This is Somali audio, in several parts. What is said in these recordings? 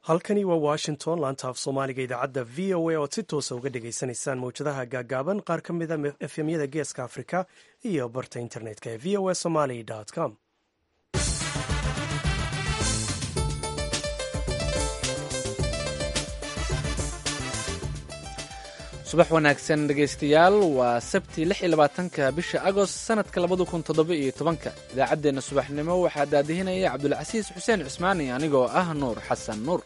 halkani waa washington laanta af soomaaliga idaacadda v o a oad si toosa uga dhagaysanaysaan mawjadaha gaagaaban qaar ka mida efemyada geeska afrika iyo barta internetka ee v o a somaly com subax wanaagsan dhegaystayaal waa sabti lix iyo labaatanka bisha agost sanadka labada kun toddoba iyo tobanka idaacaddeenna subaxnimo waxaa daadihinaya cabdulcasiis xuseen cismaani anigoo ah nuur xasan nuur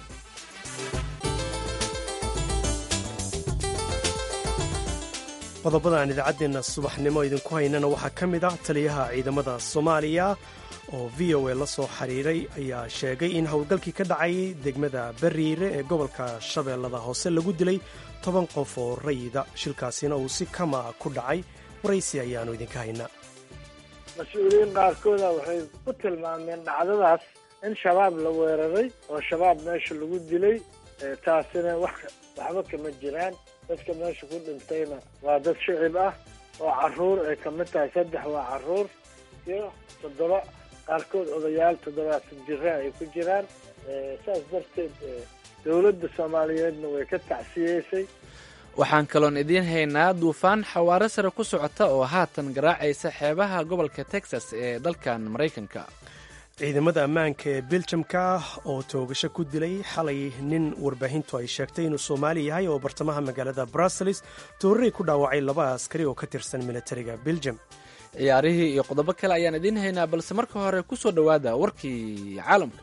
qodobada aan idaacaddeenna subaxnimo idinku haynana waxaa ka mid ah taliyaha ciidamada soomaaliya oo v o a la soo xiriiray ayaa sheegay in howlgalkii ka dhacay degmada bariire ee gobolka shabeellada hoose lagu dilay toban qof oo rayida shilkaasina uu si kama ku dhacay waraysi ayaannu idinka haynaa mas-uuliyiin qaarkooda waxay ku tilmaameen dhacdadaas in shabaab la weeraray oo shabaab meesha lagu dilay taasina wax waxba kama jiraan dadka meesha ku dhintayna waa dad shicib ah oo caruur ay ka mid tahay saddex waa caruur iyo toddoba qaarkood odayaal toddobaatan jira ay ku jiraan saas darteed dowladda soomaaliyeedna way ka tacsiyeysay waxaan kaloon idiin haynaa duufaan xawaaro sare ku socota oo haatan garaacaysa xeebaha gobolka texas ee dalkan maraykanka ciidamada ammaanka ee biljamka oo toogasho ku dilay xalay nin warbaahintu ay sheegtay inuu soomaali yahay oo bartamaha magaalada bruseles tooraray ku dhaawacay laba askari oo ka tirsan militariga biljam ciyaarihii iyo qodobo kale ayaan idiin haynaa balse marka hore ku soo dhowaada warkii caalamka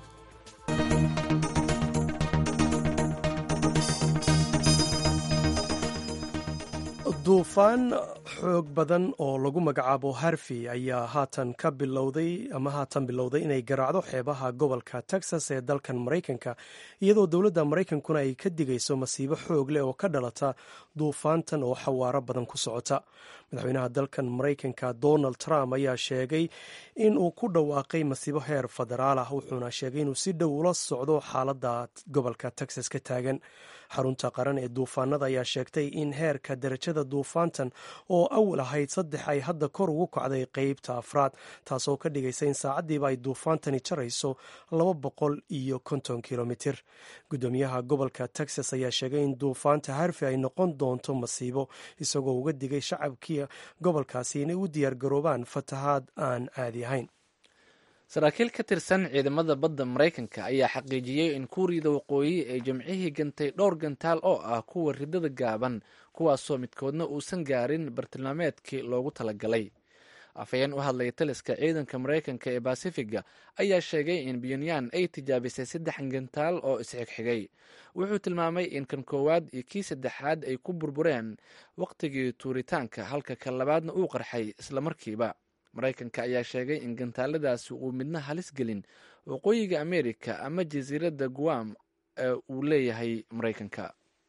duufaan xoog badan oo lagu magacaabo harvey ayaa haatan ka bilowday ama haatan bilowday inay garaacdo xeebaha gobolka texas ee dalkan maraykanka iyadoo dowladda maraykankuna ay ka digayso masiibo xoog leh oo ka dhalata duufaantan oo xawaaro badan ku socota madaxweynaha dalkan maraykanka donald trump ayaa sheegay in uu ku dhawaaqay masiibo heer federaal ah wuxuuna sheegay inuu si dhow ula socdo xaaladda gobolka texas ka taagan xarunta qaran ee duufaanada ayaa sheegtay in heerka darajada duufaantan oo awal ahayd saddex ay hadda kor ugu kacday qeybta afraad taasoo ka dhigaysa in saacaddiiba ay duufaantani jarayso laba boqol iyo konton kilomitir guddoomiyaha gobolka texas ayaa sheegay in duufaanta harvey ay noqon doonto masiibo isagoo uga digay shacabkii gobolkaasi inay u diyaargaroobaan fatahaad aan caadi ahayn saraakiil ka tirsan ciidamada badda maraykanka ayaa xaqiijiyey in kuuriyada waqooyi ay jimcihii gantay dhowr gantaal oo ah kuwa ridada gaaban kuwaasoo midkoodna uusan gaarin bartilmaameedkii loogu talagalay afhayeen u hadlaya taliska ciidanka maraykanka ee basifiga ayaa sheegay in pyonyan ay tijaabisay saddex gantaal oo isxigxigay wuxuu tilmaamay in kan koowaad iyo kii saddexaad ay ku burbureen wakhtigii tuuritaanka halka kan labaadna uu qarxay islamarkiiba maraykanka ayaa sheegay in gantaaladaasi uu midna halis gelin waqooyiga amerika ama jasiiradda guam ee uu leeyahay maraykanka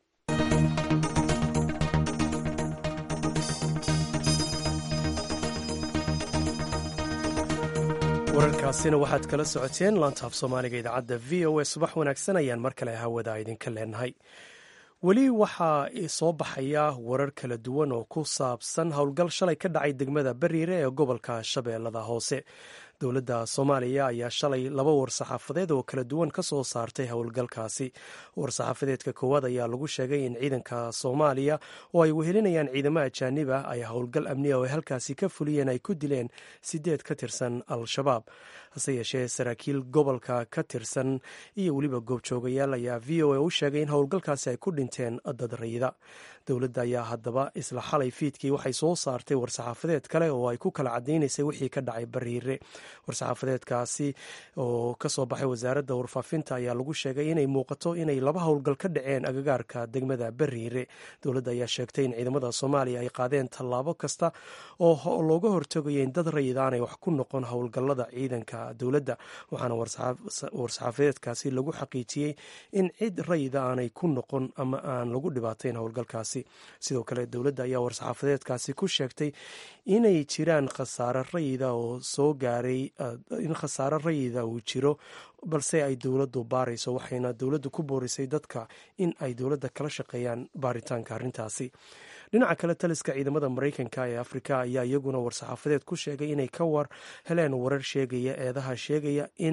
wararkaasina waxaad kala socoteen laanta af soomaaliga idaacadda v o a subax wanaagsan ayaan mar kale hawada idinka leenahay weli waxaa soo baxaya warar kala duwan oo ku saabsan howlgal shalay ka dhacay degmada bariire ee gobolka shabeellada hoose dowladda soomaaliya ayaa shalay laba war-saxaafadeed oo kala duwan ka soo saartay howlgalkaasi war-saxaafadeedka koowaad ayaa lagu sheegay in ciidanka soomaaliya oo ay wehelinayaan ciidamo ajaanib ah ay howlgal amniya oo ay halkaasi ka fuliyeen ay ku dileen sideed ka tirsan al-shabaab hase yeeshee saraakiil gobolka ka tirsan iyo weliba goobjoogayaal ayaa v o a u sheegay in howlgalkaasi ay ku dhinteen dad rayida dowladda ayaa haddaba isla xalay fiidkii waxay soo saartay war-saxaafadeed kale oo ay ku kala cadaynaysay wixii ka dhacay bariire war-saxaafadeedkaasi oo kasoo baxay wasaaradda warfaafinta ayaa lagu sheegay inay muuqato inay laba howlgal ka dhaceen agagaarka degmada bariire dowladda ayaa sheegtay in ciidamada soomaaliya ay qaadeen tallaabo kasta oo looga hortagaya in dad rayid aanay wax ku noqon howlgallada ciidanka dowladda waxaana war-saxaafadeedkaasi lagu xaqiijiyey in cid rayida aanay ku noqon ama aan lagu dhibaatayn howlgalkaasi sidoo kale dowladda ayaa war-saxaafadeedkaasi ku sheegtay inay jiraan khasaare rayida oo soo gaaray in khasaare rayida uu jiro balse ay dowladdu baarayso waxayna dowladdu ku boorisay dadka in ay dowladda kala shaqeeyaan baaritaanka arrintaasi dhinaca kale taliska ciidamada maraykanka ee afrika ayaa iyaguna war-saxaafadeed ku sheegay inay ka war heleen warar sheegaya eedaha sheegaya in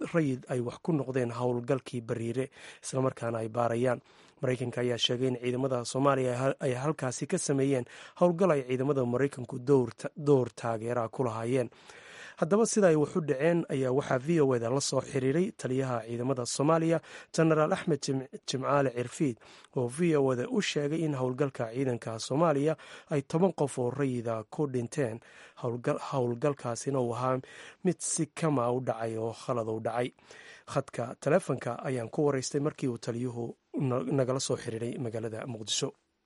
rayid ay wax ku noqdeen howlgalkii bariire islamarkaana ay baarayaan maraykanka ayaa sheegay in ciidamada soomaaliya ay halkaasi ka sameeyeen howlgal ay ciidamada maraykanku door taageera ku lahaayeen haddaba sida ay waxu dhaceen ayaa waxaa v o eda la soo xiriiray taliyaha ciidamada soomaaliya jenaraal axmed jimcaale cirfiid oo v o eda u sheegay in howlgalka ciidanka soomaaliya ay toban qof oo rayida ku dhinteen howlgalkaasina uu ahaa mid si kama u dhacay oo khalad u dhacay khadka taleefonka ayaan ku waraystay markii uu taliyuhu nagala soo xiriiray magaalada muqdisho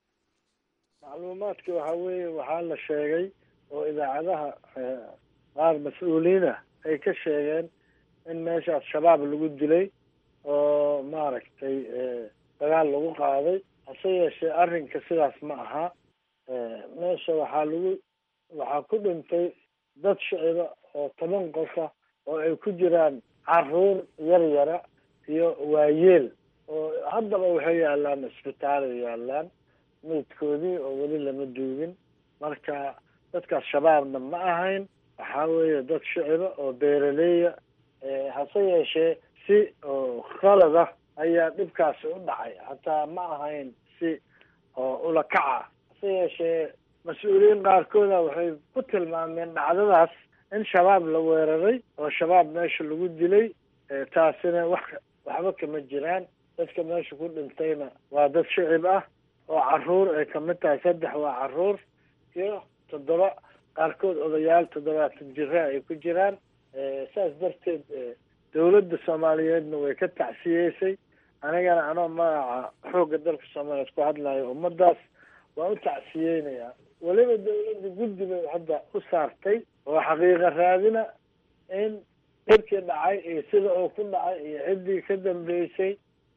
macluumaadka waxaa weeye waxaa la sheegay oo idaacadaha qaar mas-uuliyiin ah ay ka sheegeen in meeshaas shabaab lagu dilay oo maaragtay dagaal lagu qaaday hase yeeshee arrinka sidaas ma aha meesha waxaa lagu waxaa ku dhintay dad shiciba oo toban qofa oo ay ku jiraan caruur yar yara iyo waayeel oo haddaba waxay yaalaan isbitaalay yaalaan meydkoodii oo weli lama duugin marka dadkaas shabaabna ma ahayn waxaa weeye dad shiciba oo beeraleeya hase yeeshee si oo khalad ah ayaa dhibkaasi u dhacay hataa ma ahayn si oo ula kaca hase yeeshee mas-uuliyiin qaarkooda waxay ku tilmaameen dhacdadaas in shabaab la weeraray oo shabaab meesha lagu dilay taasina wax waxba kama jiraan dadka meesha ku dhintayna waa dad shicib ah oo caruur ay kamid tahay saddex waa caruur iyo toddoba qaarkood odayaal toddobaatan jira ay ku jiraan saas darteed dawladda soomaaliyeedna way ka tacsiyeysay anigana anoo magaca xoogga dalka soomaaliyeed ku hadlayo ummadaas waa u tacsiyeynayaa weliba dawladda guddi bay hadda u saartay oo xaqiiqa raadina in dhirkii dhacay iyo sida uu ku dhacay iyo ciddii ka dambeysay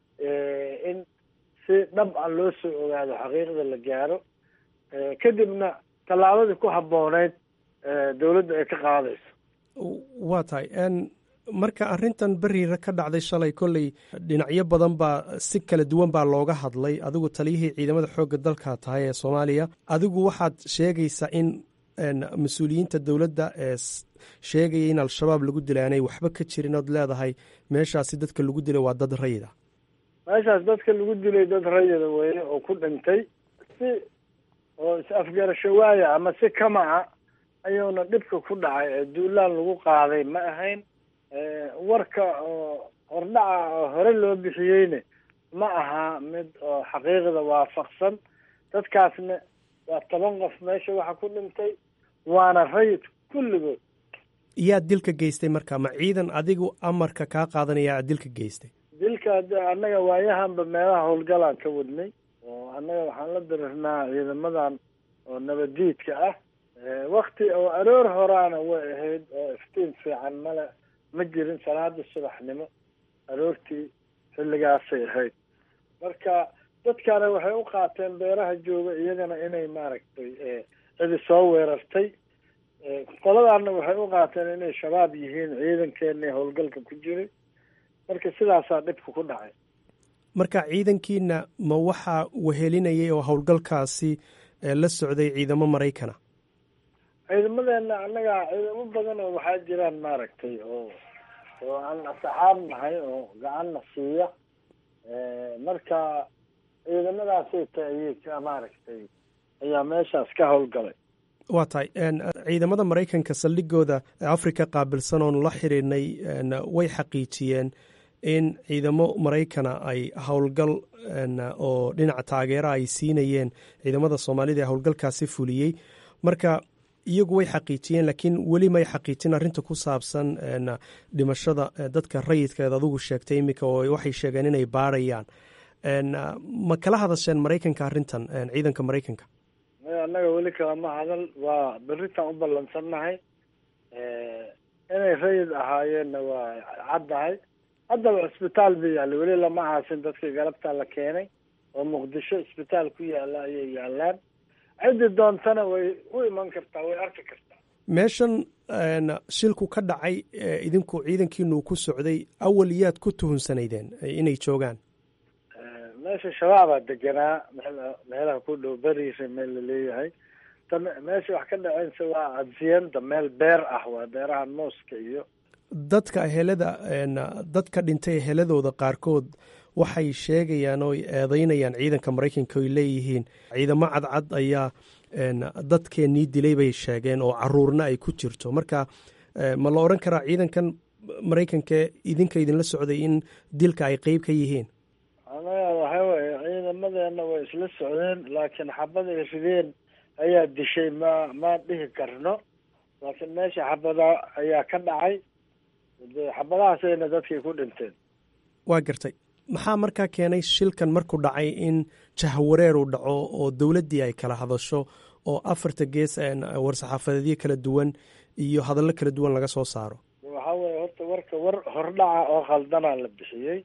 in si dhab a loo soo ogaado xaqiiqda la gaaro kadibna tallaabadii ku habbooneyd dawladda ay ka qaadayso waa tahay marka arrintan beriira ka dhacday shalay kolley dhinacyo badan baa si kala duwan baa looga hadlay adigu taliyihii ciidamada xoogga dalka tahay ee soomaaliya adigu waxaad sheegaysaa in mas-uuliyiinta dowladda ee sheegaya in al-shabaab lagu dilay aanay waxba ka jirin ood leedahay meeshaasi dadka lagu dilay waa dad rayida meeshaas dadka lagu dilay dad rayida weeye oo ku dhintay si oo is-afgarasho waaya ama si kama a ayuuna dhibka ku dhacay ee duulaan lagu qaaday ma ahayn warka oo hordhaca oo hore loo bixiyeyne ma aha mid oo xaqiiqda waafaqsan dadkaasna waa toban qof meesha waxa ku dhintay waana rayid kulligood yaa dilka geystay marka ma ciidan adigu amarka kaa qaadanaya dilka geystay dilka annaga waayahanba meelaha howlgalaan ka wadnay oo annaga waxaan la dirirnaa ciidamadan oo nabadiidka ah wakti oo aroor horaana way ahayd oo iftiin fiican male ma jirin salaada subaxnimo aroortii xilligaasay ahayd marka dadkaana waxay u qaateen beeraha jooga iyagana inay maaragtay cidi soo weerartay qoladaana waxay u qaateen inay shabaab yihiin ciidankeena howlgalka ku jiray marka sidaasaa dhibka ku dhacay marka ciidankiina ma waxaa wehelinayay oo howlgalkaasi la socday ciidamo maraykana ciidamadeena annaga ciidamo badan oo waxaa jiraan maaragtay oo oo aan asxaab nahay oo gacanna siiya marka ciidamadaasay taayey maaragtay ayaa meeshaas ka howlgalay waa tahay ciidamada maraykanka saldhigooda africa qaabilsan oonu la xiriirnay way xaqiijiyeen in ciidamo maraykana ay howlgal oo dhinaca taageera ay siinayeen ciidamada soomaalida ee howlgalkaasi fuliyey marka iyagu way xaqiijiyeen laakiin weli may xaqiijin arrinta ku saabsan dhimashada dadka rayidkeed adugu sheegtay iminka oo waxay sheegeen inay baarayaan ma kala hadasheen maraykanka arrintan ciidanka maraykanka annaga weli kalama hadal waa beritaan u ballansannahay inay rayid ahaayeenna waa caddahay haddaba cisbitaal ba yaalla weli lama aasin dadkii galabtaa la keenay oo muqdisho cisbitaal ku yaalla ayay yaallaan ciddi doontana way u iman kartaa way arki kartaa meeshan shilku ka dhacay idinku ciidankiinu ku socday awal yaad ku tuhunsanaydeen inay joogaan meesha shabaabaa deganaa meelaha ku dhow beriisa meel laleeyahay ta meesha wax ka dhaceense waa adsiyanda meel beer ah waa beeraha mooska iyo dadka ehelada dadka dhintay eheladooda qaarkood waxay sheegayaan oo eedeynayaan ciidanka maraykanka oy leeyihiin ciidamo cadcad ayaa dadkeennii dilay bay sheegeen oo caruurna ay ku jirto marka ma la odhan karaa ciidankan maraykanka idinka idinla socday in dilka ay qeyb ka yihiin anaga waxa weye ciidamadeena way isla socdeen laakiin xabad ay rideen ayaa dishay ma ma dhihi karno laakiin meesha xabada ayaa ka dhacay de xabadahaasayna dadkii ku dhinteen waa gartay maxaa markaa keenay shilkan markuu dhacay in jahwareer uu dhaco oo dowladdii ay kala hadasho oo afarta gees war-saxaafadeedyo kala duwan iyo hadallo kala duwan laga soo saaro waxaa weye horta warka war hordhaca oo khaldanaa la bixiyey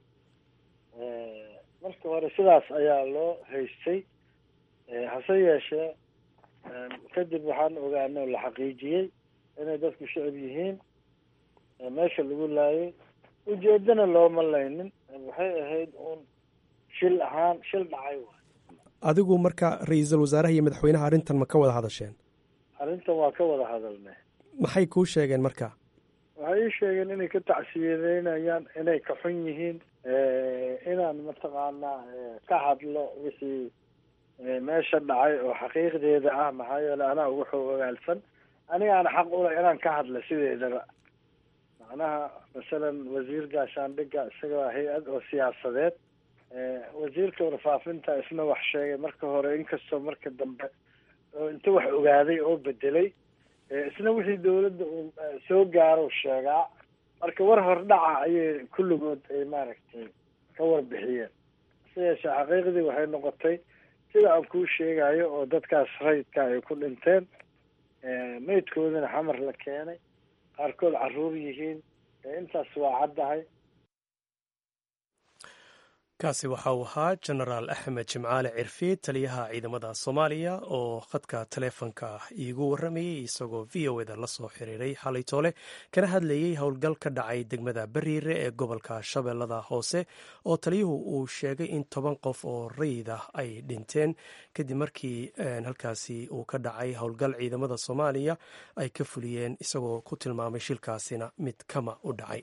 marka hore sidaas ayaa loo haystay hase yeeshee kadib waxaan ogaanay oo la xaqiijiyey inay dadku shicib yihiin meesha lagu laayay ujeedana looma laynin waxay ahayd uun shil ahaan shil dhacay waay adigu marka ra-iisul wasaaraha iyo madaxweynaha arrintan ma ka wada hadasheen arrintan waa ka wada hadalnay maxay kuu sheegeen marka waxay ii sheegeen inay ka tacsiyadeynayaan inay ka xun yihiin inaan mataqaanaa ka hadlo wixii meesha dhacay oo xaqiiqdeeda ah maxaa yeele anaa ugu xoog ogaalsan anigaana xaq ula inaan ka hadla sideedaba macnaha masalan wasiir gaashaandhigga isaga hay-ad oo siyaasadeed wasiirka warfaafinta isna wax sheegay marka hore inkastoo marka dambe oo inta wax ogaaday oo bedelay isna wixii dawladda uu soo gaaro sheegaa marka war hordhaca ayay kulligood ay maaragtay ka warbixiyeen hase yeeshee xaqiiqdii waxay noqotay sida aan kuu sheegayo oo dadkaas rayidka ay ku dhinteen meydkoodana xamar la keenay qaarkood caruur yihiin intaas waa caddahay kaasi waxa uu ahaa jenaraal axmed jimcaale cirfi taliyaha ciidamada soomaaliya oo khadka taleefonka iigu warramayey isagoo v o eda la soo xiriiray xalay toole kana hadlayey howl ka dhacay degmada bariire ee gobolka shabeellada hoose oo taliyuhu uu sheegay in toban qof oo rayid ah ay dhinteen kadib markii halkaasi uu ka dhacay howlgal ciidamada soomaaliya ay ka fuliyeen isagoo ku tilmaamay shilkaasina mid kama u dhacay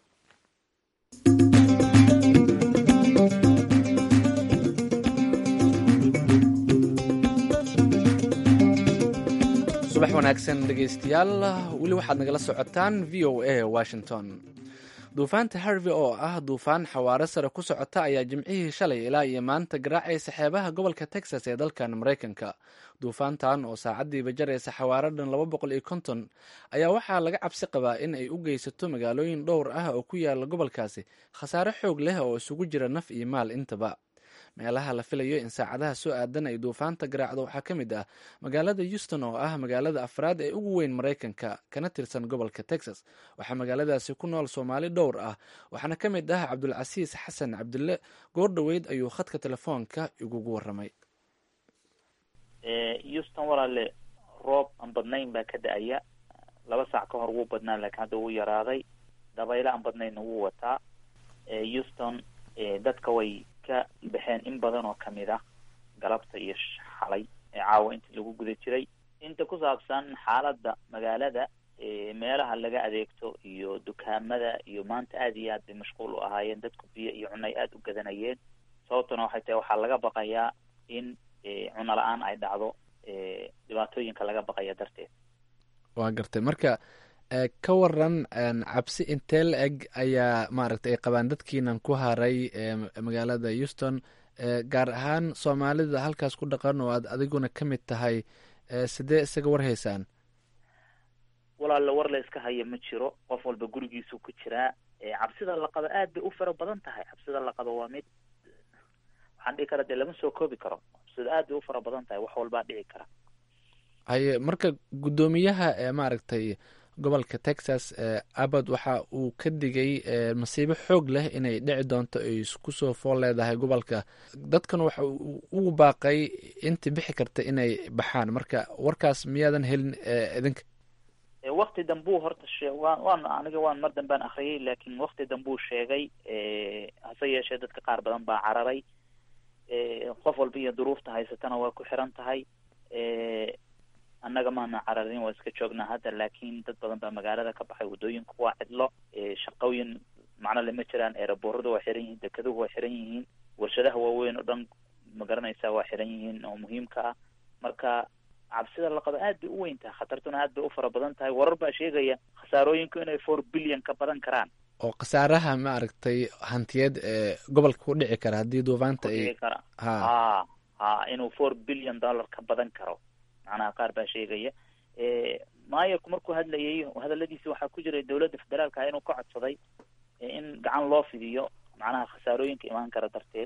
subax wanaagsan dhegaystayaal weli waxaad nagala socotaan v o a washington duufaanta harvey oo ah duufaan xawaaro sare ku socota ayaa jimcihii shalay ilaa iyo maanta garaacaysa xeebaha gobolka texas ee dalkan maraykanka duufaantan oo saacadiiba jaraysa xawaaro dhan laba boqol iyo konton ayaa waxaa laga cabsi qabaa in ay u geysato magaalooyin dhowr ah oo ku yaala gobolkaasi khasaare xoog leh oo isugu jira naf iyo maal intaba meelaha la filayo in saacadaha soo aadan ay duufaanta garaacdo waxaa ka mid ah magaalada houston oo ah magaalada afraad ee ugu weyn maraykanka kana tirsan gobolka texas waxaa magaaladaasi ku nool soomaali dhowr ah waxaana ka mid ah cabdulcasiis xasan cabdille goordhoweyd ayuu khadka telefoonka igugu waramay houston walaale roob aan badnayn baa ka da-aya laba saac ka hor wuu badnaa laakiin hadda wuu yaraaday dabaylo aan badnaynna wuu wataa houston dadka way ka baxeen in badan oo kamid ah galabta iyo xalay caawa intii lagu guda jiray inta ku saabsan xaaladda magaalada meelaha laga adeegto iyo dukaamada iyo maanta aad iyo aad bay mashquul u ahaayeen dadku biyo iyo cunay aada u gadanayeen sababtuna waxay tahay waxaa laga baqayaa in cuno la-aan ay dhacdo dhibaatooyinka laga baqaya darteed waa gartay marka ka waran cabsi intee la eg ayaa maaragtay ay qabaan dadkiinan ku haray magaalada houston gaar ahaan soomaalida halkaas ku dhaqan oo aad adiguna ka mid tahay sidee isaga warhaysaan walaalla war la iska haya ma jiro qof walba gurigiisuu ku jiraa cabsida la qabo aad bay u fara badan tahay cabsida la qabo waa mid waxaan dhihi kara dee lama soo koobi karo cabsida aad bay u fara badan tahay wax walbaa dhici kara haye marka guddoomiyaha maaragtay gobolka texas abad waxa uu ka digay masiibo xoog leh inay dhici doonto ay kusoo fool leedahay gobolka dadkan waxa uu ugu baaqay intii bixi karta inay baxaan marka warkaas miyaadan helin idinka wakti dambuu horta shee waan waan aniga waan mar dambaan akriyay laakiin wakti dambuu sheegay hase yeeshee dadka qaar badan baa cararay qof walba iyo duruufta haysatana waa ku xiran tahay annaga maana cararin waa iska joognaa hadda laakiin dad badan baa magaalada ka baxay waddooyinku waa cidlo shaqooyin macno lama jiraan eerabooradu waa xiran yihiin dekeduhu waa xiran yihiin warshadaha waaweyn oo dhan ma garanaysaa waa xiran yihiin oo muhiimka ah marka cabsida la qabo aad bay u weyn tahay khatartuna aad bay u fara badan tahay warar baa sheegaya khasaarooyinku inay four billion ka badan karaan oo khasaaraha ma aragtay hantiyeed ee gobolka ku dhici kara haddii duufaanta ay kara ha ha ha inuu four billion dollar ka badan karo macnaha qaar baa sheegaya maayarku markuu hadlayay hadaladiisi waxaa ku jiray dowladda federaalka inuu ka codsaday in gacan loo fidiyo macnaha khasaarooyinka imaan kara darteed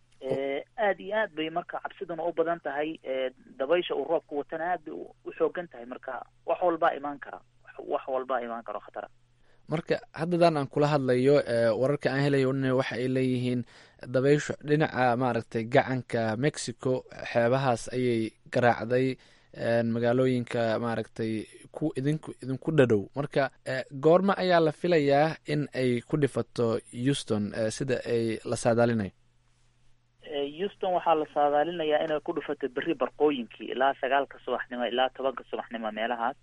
aad iyo aad bay marka cabsiduna u badan tahay dabaysha uu roobka watana aad bay u xoogan tahay marka wax walbaa imaan kara wax walbaa imaan karo khatara marka haddadan aan kula hadlayo wararka aan helayo waxa ay leeyihiin dabayshu dhinaca maaragtay gacanka mexico xeebahaas ayay garaacday magaalooyinka maaragtay ku idinku idinku dhadhow marka goorma ayaa la filayaa in ay ku dhifato houston sida ay la saadaalinayo houston waxaa la saadaalinayaa inay ku dhufato berri barqooyinkii ilaa sagaalka subaxnimo ilaa tobanka subaxnimo meelahaas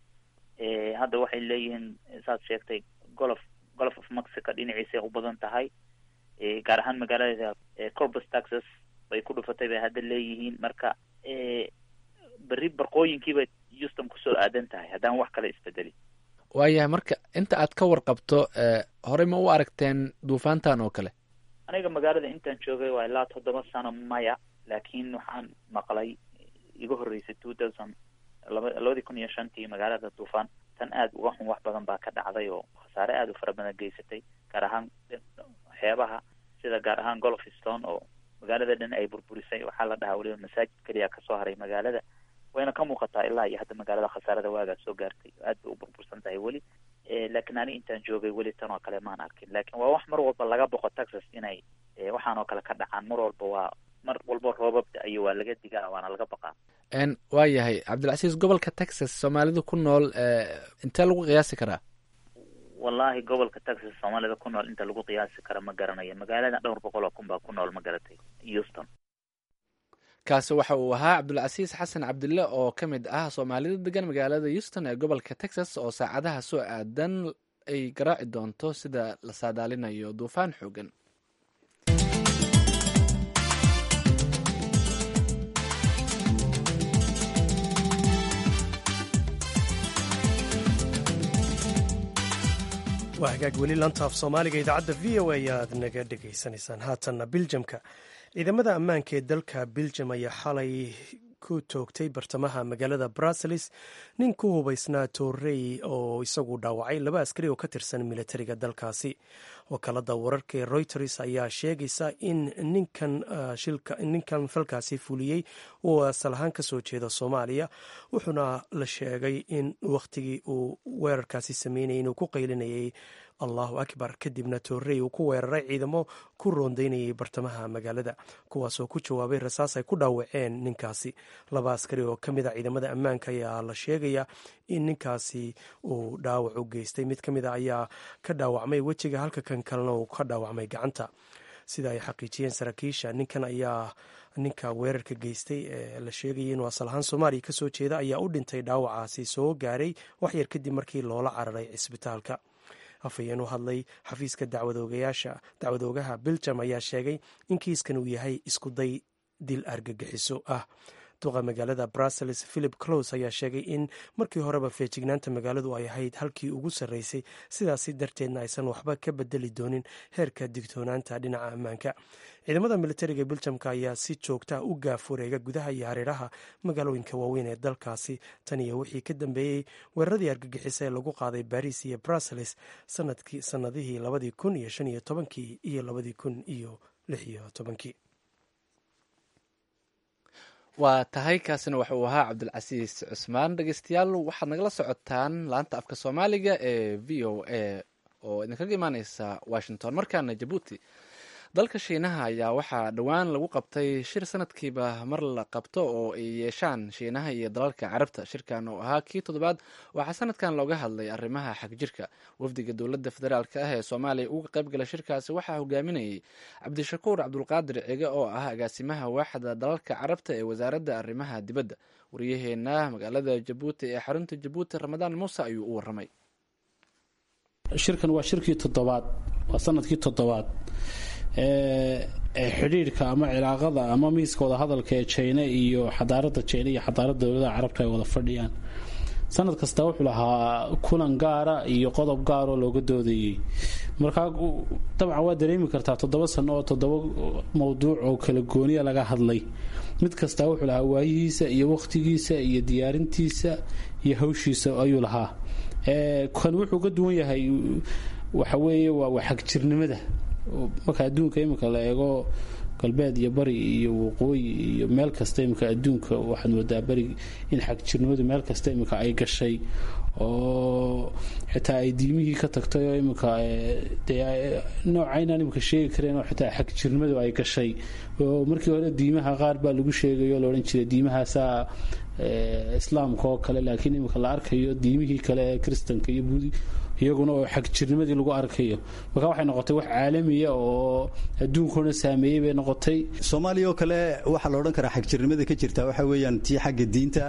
hadda waxay leeyihiin saad sheegtay golof golof of mexico dhinaciisay u badan tahay gaar ahaan magaalada corpus texas bay ku dhufatay bay hadda leeyihiin marka berri barqooyinkiibay houston kusoo aadan tahay haddaan wax kale isbedelin waayahay marka inta aad ka warqabto horey ma u aragteen duufaantan oo kale aniga magaalada intaan joogay waa ilaa toddoba sano maya laakiin waxaan maqlay iga horreysay two thousand laba labadii kun iyo shantii magaalada duufaan tan aad uga xun wax badan baa ka dhacday oo khasaare aada u fara badan geysatay gaar ahaan xeebaha sida gaar ahaan golfstone oo magaalada dhan ay burburisay waxaa la dhahaa weliba masaajid keliya kasoo haray magaalada wayna ka muuqataa ilaa iyo hadda magaalada khasaarada waagaa soo gaartay aad bay u burbursan tahay weli laakiin ani intaan joogay weli tan oo kale maan arkin laakiin waa wax mar walba laga boqo texas inay waxaan oo kale ka dhacaan mar walba waa mar walba roobabda iyo waa laga digaa waana laga baqaa waa yahay cabdilcasiis gobolka texas soomaalida ku nool intee lagu qiyaasi karaa wallahi gobolka texas soomaalida ku nool inta lagu qiyaasi kara ma garanayo magaalada dhowr boqol oo kun baa ku nool ma garatay houston kaasi waxa uu ahaa cabdulcasiis xasan cabdille oo ka mid ah soomaalida degan magaalada houston ee gobolka texas oo saacadaha soo aadan ay garaaci doonto sida la saadaalinayo duufaan xoogan waa hagaag weli lantaaf soomaaliga idaacadda v o a ayaad naga dhegaysanaysaan haatanna biljamka ciidamada ammaanka ee dalka biljam ayaa xalay ku toogtay bartamaha magaalada bruseles nin ku hubaysnaa torrey oo isagu dhaawacay laba askari oo ka tirsan militariga dalkaasi wakaalada wararka ee reuters ayaa sheegaysa in ninkan falkaasi fuliyey uu asal ahaan kasoo jeeda soomaaliya wuxuuna la sheegay in wakhtigii uu weerarkaasi sameynayay inuu ku qaylinayay allahu akbar kadibna torrey uu ku weeraray ciidamo ku roondaynayay bartamaha magaalada kuwaasoo ku jawaabay rasaas ay ku dhaawaceen ninkaasi laba askari oo ka mid a ciidamada ammaanka ayaa la sheegaya in ninkaasi uu dhaawac u geystay mid ka mid a ayaa ka dhaawacmay wejiga halka kan kalena uu ka dhaawacmay gacanta sida ay xaqiijiyeen saraakiisha ninkan ayaa ninka weerarka geystay ee la sheegayay inuu asal ahaan soomaaliya kasoo jeeda ayaa u dhintay dhaawacaasi soo gaaray waxyar kadib markii loola cararay cisbitaalka afhayeen u hadlay xafiiska dacwadoogayaasha dacwadoogaha biljam ayaa sheegay in kiiskan uu yahay iskuday dil argagixiso ah duqa magaalada brussels philip close ayaa sheegay in markii horeba feejignaanta magaaladu ay ahayd halkii ugu sarreysay sidaasi darteedna aysan waxba ka bedeli doonin heerka digtoonaanta dhinaca ammaanka ciidamada militariga biljamka ayaa si joogtaa u gaaf wareega gudaha iyo hareeraha magaalooyinka waaweyn ee dalkaasi tan iyo wixii ka dambeeyey weeraradii argagixisa ee lagu qaaday baris iyo brussels sanadihii labadii kun iyo shan iyo tobankii iyo labadii kun iyo lix iyo tobankii waa tahay kaasina waxa uu ahaa cabdilcasiis cusmaan dhegeystayaal waxaad nagala socotaan laanta afka soomaaliga ee v o a oo idinkaga imaaneysa washington markaana jabuuti dalka shiinaha ayaa waxaa dhowaan lagu qabtay shir sanadkiiba mar la qabto oo ay yeeshaan shiinaha iyo dalalka carabta shirkan oo ahaa kii toddobaad waxaa sanadkan looga hadlay arrimaha xagjirka wafdiga dowladda federaalk ah ee soomaaliya uga qayb gala shirkaasi waxaa hogaaminayay cabdishakuur cabdulqaadir cige oo ah agaasimaha waaxda dalalka carabta ee wasaaradda arrimaha dibadda wariyaheena magaalada jabuuti ee xarunta jabuuti ramadaan muuse ayuu u waramay shirkan waa shirkii toddobaad waa sanadkii toddobaad ee xidhiidhka ama cilaaqada ama miiska wadahadalka ee jina iyo xadaarada jina iyo xadaarada dowladaha carabta ay wada fadhiyaan sanad kasta wuxuu lahaa kulan gaara iyo qodob gaaroo looga doodayay markaa dabcan waa dareemi kartaa toddoba sano oo toddoba mowduuc oo kala gooniya laga hadlay mid kasta wuxuu lahaa waayihiisa iyo wakhtigiisa iyo diyaarintiisa iyo hawshiisa ayuu lahaa kan wuxuu ka duwan yahay waxa weeye waa xagjirnimada marka adduunka iminka la eego galbeed iyo bari iyo waqooyi iyo meel kasta iminka adduunka waxaad moodaa bari in xagjirnimadu meel kasta iminka ay gashay oo xitaa ay diimihii ka tagtay oo iminka noocaynaan iminka sheegi kareen oo xitaa xagjirnimadu ay gashay oo markii hore diimaha qaar baa lagu sheegayo o laodhan jiray diimahaasaa islaamka oo kale laakiin iminka la arkayo diimihii kale ee kristanka iyo buudi iyaguna oo xagjirnimadii lagu arkayo marka waxay noqotay wax caalamiya oo adduunkuna saameeyey bay noqotay soomaaliya oo kale waxaa la odhan karaa xagjirnimada ka jirta waxa weeyaan tii xagga diinta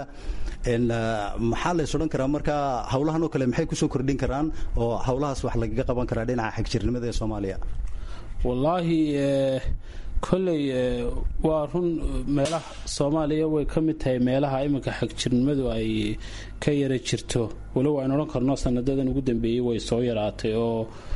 maxaa lays odhan karaa marka howlahan oo kale maxay kusoo kordhin karaan oo howlahaas wax lagaga qaban karaa dhinaca xagjirnimada ee soomaaliya wallaahi kolley waa run meelaha soomaaliya way ka mid tahay meelaha iminka xagjirnimadu ay ka yara jirto walow aynu odhan karno sanadadan ugu dambeeyey way soo yaraatay oo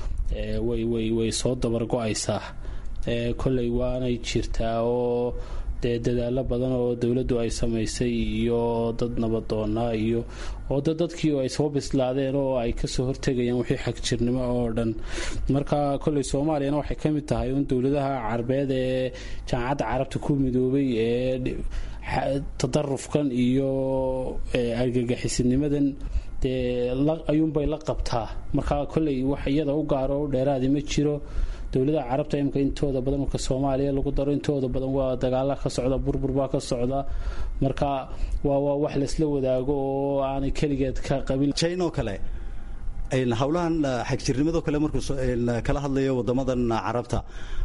way soo dabargo-aysaa kolley waanay jirtaa oo dee dadaalo badan oo dowladdu ay samaysay iyo dad nabadoonaa iyo oo da dadkii ay soo bislaadeen oo ay kasoo hortegayaan wixii xagjirnimo oo dhan marka kolley soomaaliyana waxay ka mid tahay un dowladaha carbeed ee jaamacadda carabta ku midoobay ee tadarufkan iyo argagixisinimadan dee ayuunbay la qabtaa marka kolley wax iyada u gaaro dheeraadi ma jiro dowladaha carabta imika intooda badan marka soomaaliya lagu daro intooda badan waa dagaala ka socda burbur baa ka socda marka waa waa wax laysla wadaago oo aanay keligeed ka qabin jino kale howlahan xagjirnimadoo kale markuu kala hadlayo wadamadan carabta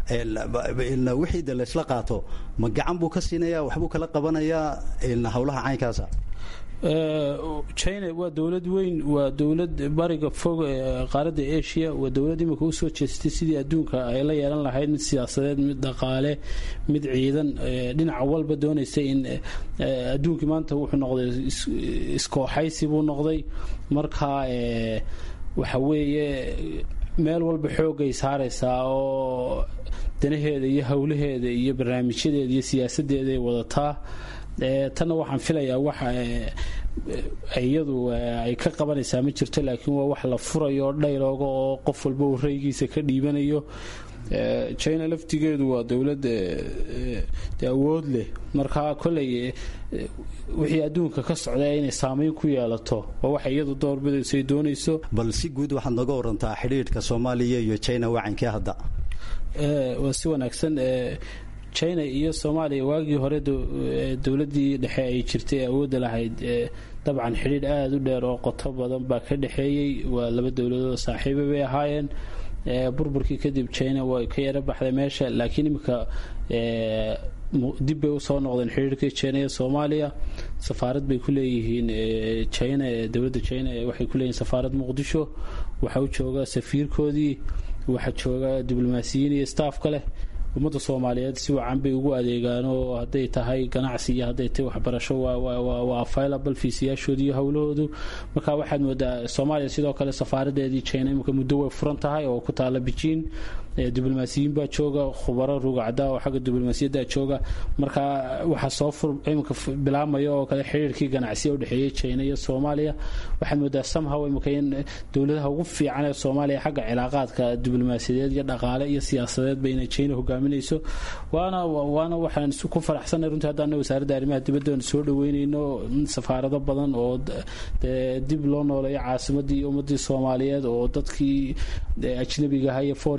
wixii de laysla qaato ma gacan buu ka siinaya waxbuu kala qabanayaa howlaha caynkaasa china waa dowlad weyn waa dowlad bariga fog ee qaaradda asia waa dowlad imika usoo jeestay sidii adduunka ay la yeelan lahayd mid siyaasadeed mid dhaqaale mid ciidan dhinaca walba doonaysa in adduunkii maanta wuxuu noqday iskooxaysi buu noqday marka waxa weeye meel walba xoogay saaraysaa oo danaheeda iyo howlaheeda iyo barnaamijyadeeda iyo siyaasadeeda ay wadataa tanna waxaan filayaa waxa iyadu ay ka qabanaysaa ma jirto laakiin waa wax la furayo dhaylooga oo qof walba uu raygiisa ka dhiibanayo china laftigeedu waa dowlad de awood leh marka koley wixii adduunka ka socda inay saameyn ku yeelato waa waxa iyadu doorbidayso ay doonayso bal si guud waxaad nooga warantaa xidhiidhka soomaaliya iyo china wacankee hadda waa si wanaagsan china iyo soomaaliya waagii hore dowladii dhexe ay jirtay ee awoodda lahayd dabcan xidhiidh aada u dheer oo qoto badan baa ka dhexeeyey waa laba dowladood saaxiiba bay ahaayeen burburkii kadib china way ka yaro baxday meesha laakiin iminka dib bay usoo noqdeen xidhiirkii china iyo soomaaliya safaarad bay ku leeyihiin china dowladda china waxay ku leeyihin safaarad muqdisho waxaa u jooga safiirkoodii waxaa jooga diblomaasiyiin iyo staafka leh ummadda soomaaliyeed si wacan bay ugu adeegaan oo hadday tahay ganacsi iyo hadday tahay waxbarasho waa available fiisiyaashooda iyo howlahoodu marka waxaad moodaa soomaaliya sidoo kale safaaradeedii china imika muddo way furan tahay oo ku taala bejiin diblomaasiyiin baa jooga khubaro rugacda oo xagga diblomaasiyadda jooga marka waxaa soo fur imika bilaabmaya oo kale xiriirkii ganacsiya udhexeeyey china iyo soomaaliya waxaad moodaa somehow imika in dowladaha ugu fiican ee soomaaliya xagga cilaaqaadka diblomaasiyadeed iyo dhaqaale iyo siyaasadeedba inay china hogaaminayso waana waana waxaan ku faraxsanay runtii haddana wasaaradda arrimaha dibadda aan soo dhaweynayno safaarado badan oo dib loo nooleeyo caasimadii iyo ummadii soomaaliyeed oo dadkii ajnabiga ahaa iyo foreign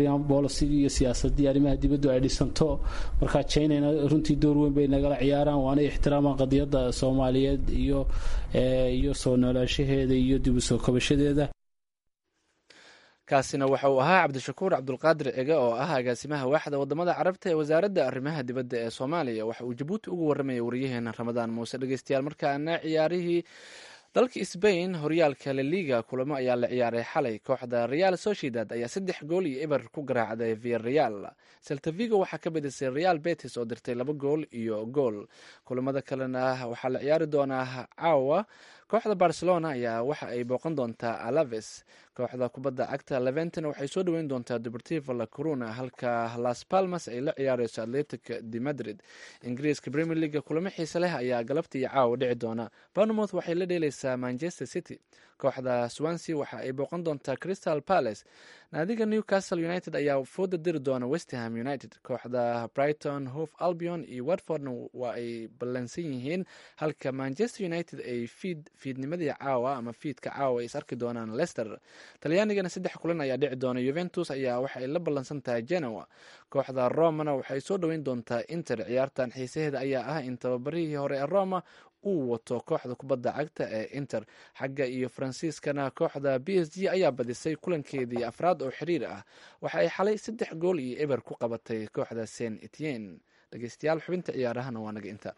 bolisigii iyo siyaasadii arrimaha dibaddu ay dhisanto marka chinana runtii door weyn bay nagala ciyaaraan waana ixtiraamaan qadiyadda soomaaliyeed iyo iyo soo noolaanshaheeda iyo dib u soo kabashadeeda kaasina waxa uu ahaa cabdishakuur cabdulqaadir cige oo ah agaasimaha waaxda wadamada carabta ee wasaaradda arrimaha dibadda ee soomaaliya waxa uu jabuuti ugu warramaya wariyaheena ramadaan muuse dhegeystayaal markaana ciyaarihii dalka sbain horyaalka laliga kulamo ayaa la ciyaaray xalay kooxda real sociedad ayaa saddex gool iyo eber ku garaacday via real seltavigo waxaa ka badisay real betis oo dirtay laba gool iyo gool kulamada kalena waxaa la ciyaari doonaa caawa kooxda barcelona ayaa waxa ay booqan doontaa alaves kooxda kubadda cagta leventon waxay soo dhoweyn doontaa deportivo la corona halka las palmas ay la ciyaareyso atletic de madrid ingiriiska premier leaga kulamo xiise leh ayaa galabta iyo caawa dhici doona bournemouth waxay la dheeleysaa manchester city kooxda swansea waxa ay booqan doontaa crystal palace naadiga newcastle united ayaa fooda diri doona westham united kooxda brighton hove albion iyo watfordna waa ay ballansan yihiin halka manchester united ay fiid fiidnimadii caawa ama fiidka caawa ay is arki doonaan leicester talyaanigana saddex kulan ayaa dhici doona yuventus ayaa waxa ay la ballansan tahay genoa kooxda romana waxay soo dhoweyn doontaa inter ciyaartan xiisaheeda ayaa ah in tababarihii hore ee roma uu wato kooxda kubadda cagta ee inter xagga iyo faransiiskana kooxda b s g ayaa badisay kulankeedii afraad oo xiriir ah waxa ay xalay saddex gool iyo eber ku qabatay kooxda saint etienne dhegeystayaal xubinta ciyaarahana waa naga inta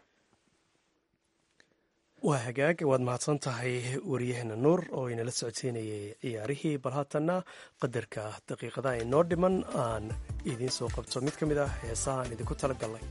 waa hagaag waad mahadsan tahay wariyaheena nuur oo inala socodsiinayay ciyaarihii bal haatanna qadarka daqiiqadaha inoo dhiman aan idiin soo qabto mid ka mid ah heesaha aan idinku tala galnay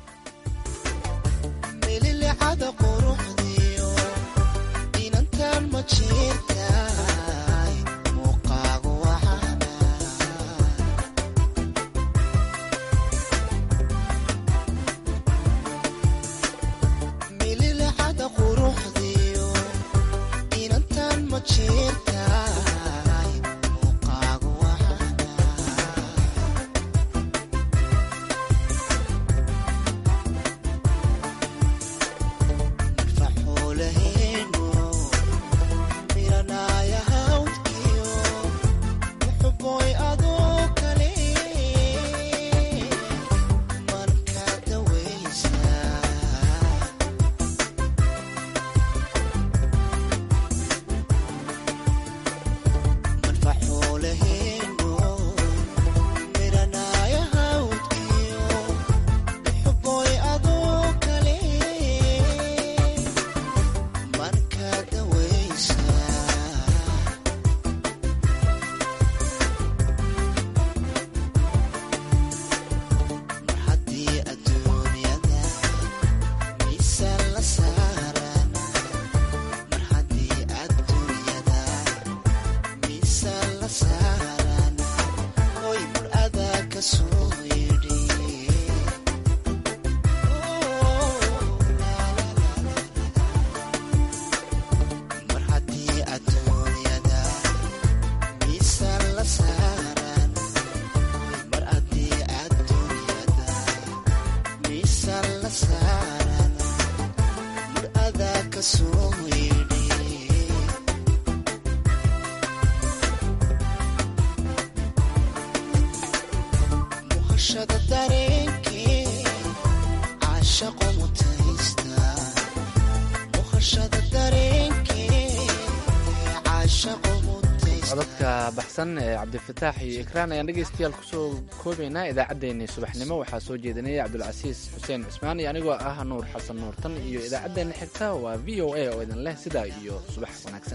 codadka baxsan ee cabdifataax iyo ikraan ayaan dhegeystayaal kusoo koobaynaa idaacaddeenii subaxnimo waxaa soo jeedinaya cabdulcasiis xuseen cusmaan iyo anigoo ah nuur xasan nuurtan iyo idaacaddeenna xigta waa v o a oo idin leh sidaa iyo subax wanaagsan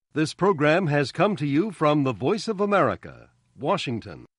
This program has come to you from the Voice of America, Washington.